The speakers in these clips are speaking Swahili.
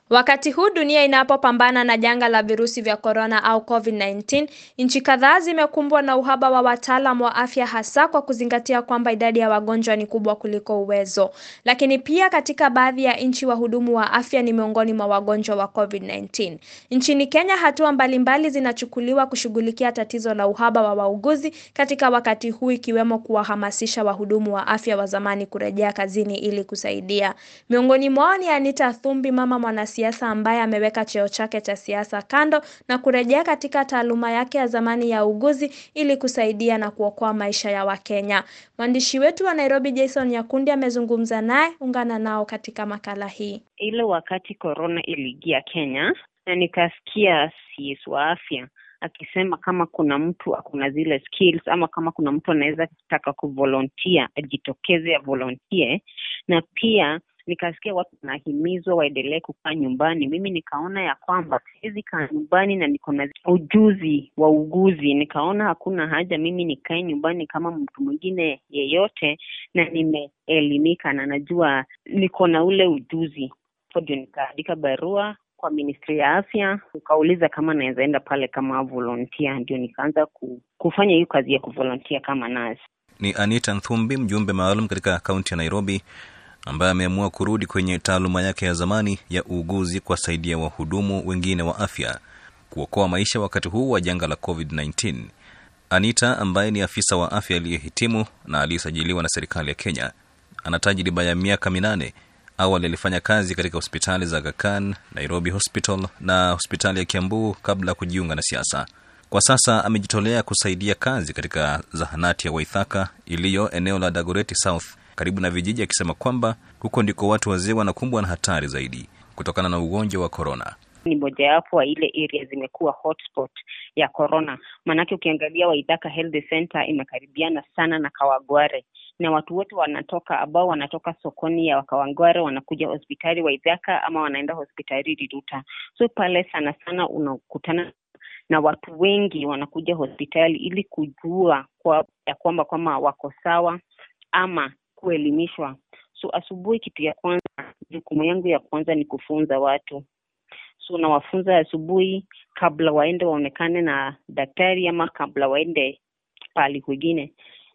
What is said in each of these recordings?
Wakati huu dunia inapopambana na janga la virusi vya korona au COVID-19, nchi kadhaa zimekumbwa na uhaba wa wataalamu wa afya hasa kwa kuzingatia kwamba idadi ya wagonjwa ni kubwa kuliko uwezo. Lakini pia katika baadhi ya nchi wahudumu wa afya ni miongoni mwa wagonjwa wa COVID-19. Nchini Kenya, hatua mbalimbali zinachukuliwa kushughulikia tatizo la uhaba wa wauguzi katika wakati huu ikiwemo kuwahamasisha wahudumu wa afya wa zamani kurejea kazini ili kusaidia. Miongoni mwao ni Anita Thumbi, mama mwana siasa ambaye ameweka cheo chake cha siasa kando na kurejea katika taaluma yake ya zamani ya uuguzi ili kusaidia na kuokoa maisha ya Wakenya. Mwandishi wetu wa Nairobi Jason Nyakundi amezungumza naye, ungana nao katika makala hii. Ile wakati korona iliingia Kenya na nikasikia CS wa afya akisema kama kuna mtu akuna zile skills ama kama kuna mtu anaweza taka kuvolontia ajitokeze ya volontie, na pia nikasikia watu wanahimizwa waendelee kukaa nyumbani. Mimi nikaona ya kwamba siwezi kaa nyumbani na niko na ujuzi wa uguzi, nikaona hakuna haja mimi nikae nyumbani kama mtu mwingine yeyote, na nimeelimika na najua niko na ule ujuzi. Ndio nikaandika barua kwa ministry ya afya, ukauliza kama naweza enda pale kama volunteer. Ndio nikaanza kufanya hiyo kazi ya kuvolunteer kama nurse. Ni Anita Nthumbi, mjumbe maalum katika kaunti ya Nairobi ambaye ameamua kurudi kwenye taaluma yake ya zamani ya uuguzi kuwasaidia wahudumu wengine wa afya kuokoa maisha wakati huu wa janga la COVID-19. Anita ambaye ni afisa wa afya aliyehitimu na aliyesajiliwa na serikali ya Kenya ana tajriba ya miaka minane. Awali alifanya kazi katika hospitali za Aga Khan, Nairobi Hospital na hospitali ya Kiambu kabla ya kujiunga na siasa. Kwa sasa amejitolea kusaidia kazi katika zahanati ya Waithaka iliyo eneo la Dagoretti South karibu na vijiji, akisema kwamba huko ndiko watu wazee wanakumbwa na hatari zaidi kutokana na ugonjwa wa korona. Ni mojawapo wa ile area zimekuwa hotspot ya corona, maanake ukiangalia Waithaka Health Center imekaribiana sana na Kawagware na watu wote wanatoka ambao wanatoka sokoni ya Kawangware wanakuja hospitali Waithaka ama wanaenda hospitali Riruta. So pale sana sana unakutana na watu wengi wanakuja hospitali ili kujua kwa, ya kwamba kwamba wako sawa ama kuelimishwa. So asubuhi, kitu ya kwanza, jukumu yangu ya kwanza ni kufunza watu. So nawafunza asubuhi kabla waende waonekane na daktari ama kabla waende pahali kwingine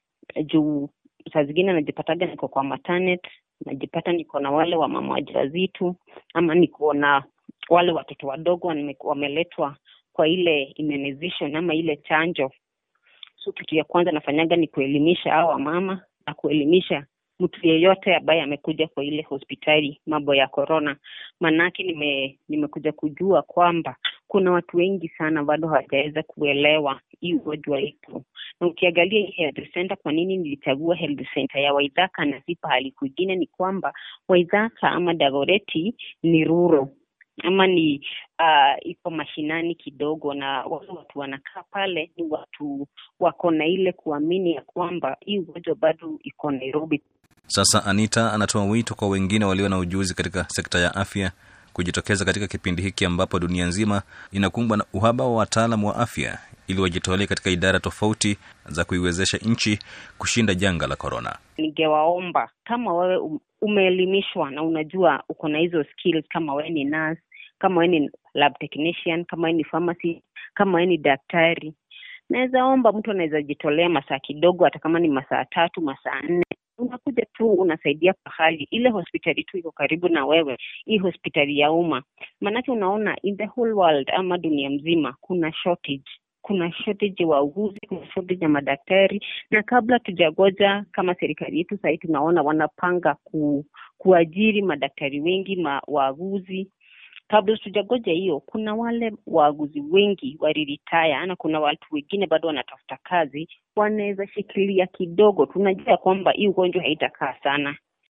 juu saa zingine najipataga niko kwa maternity, najipata niko na wale wa mama wajawazito ama niko na wale watoto wadogo wameletwa kwa ile immunization ama ile chanjo. So kitu ya kwanza nafanyaga ni kuelimisha hao wamama na kuelimisha mtu yeyote ambaye amekuja kwa ile hospitali mambo ya corona, maanake nime, nimekuja kujua kwamba kuna watu wengi sana bado hawajaweza kuelewa hii ugonjwa ipo, na ukiangalia hii health center, kwa nini nilichagua health center ya Waithaka na si pahali kwingine, ni kwamba Waithaka ama Dagoretti ni ruro ama ni uh, iko mashinani kidogo, na wale watu wanakaa pale ni watu wako na ile kuamini ya kwamba hii ugonjwa bado iko Nairobi. Sasa Anita anatoa wito kwa wengine walio na ujuzi katika sekta ya afya kujitokeza katika kipindi hiki ambapo dunia nzima inakumbwa na uhaba wa wataalamu wa afya ili wajitolee katika idara tofauti za kuiwezesha nchi kushinda janga la korona. Ningewaomba kama wewe umeelimishwa na unajua uko na hizo skills, kama wewe ni nurse, kama wewe ni lab technician, kama wewe ni pharmacy, kama wewe ni daktari, naweza omba mtu anaweza jitolea masaa kidogo, hata kama ni masaa tatu, masaa nne unakuja tu unasaidia pahali ile hospitali tu iko karibu na wewe, hii hospitali ya umma. Maanake unaona in the whole world ama dunia mzima kuna shortage kuna shortage wa uguzi, kuna shortage ya madaktari, na kabla tujagoja kama serikali yetu sahii tunaona wanapanga ku, kuajiri madaktari wengi ma, waaguzi kabla tujagoja hiyo, kuna wale waaguzi wengi waliritaya na kuna watu wengine bado wanatafuta kazi, wanaweza shikilia kidogo. Tunajua kwamba hii ugonjwa haitakaa sana,